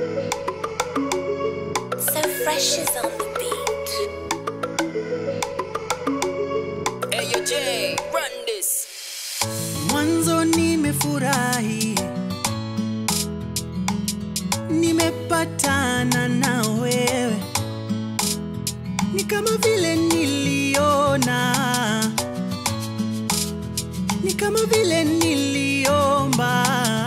So fresh is on the beat. Hey, yo, Jay, run this. Mwanzo nimefurahi, nimepatana na wewe, ni kama vile niliona, ni kama vile niliomba,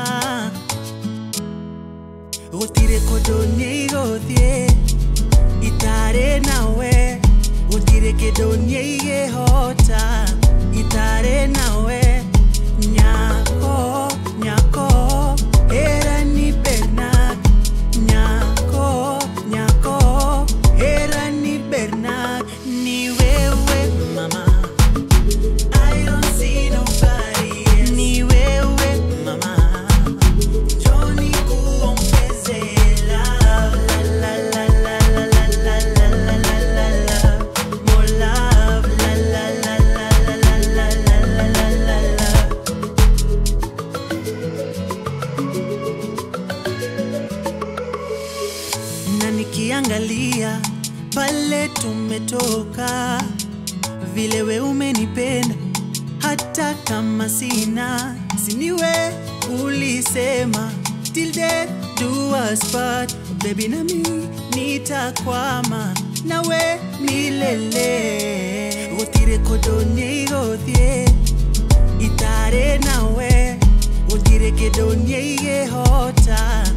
gutire kundu nigothie itare nawe, gutire kindu niigihota itare nawe, nyako nyako era ni Bernard, nyako nyako era ni Bernard, ni wewe mama. I don't see nobody else. Ni wewe mama. Johnny kuongeze love, la la la la la la la la la la la la. More love, la la la la la la la la la la la la. na nikiangalia pale tumetoka, vile we umenipenda hata kama sina, siniwe ulisema till death do us part, baby nami nitakwama nawe milele, gutire kundu nigothie itare nawe gutire kindu niigihota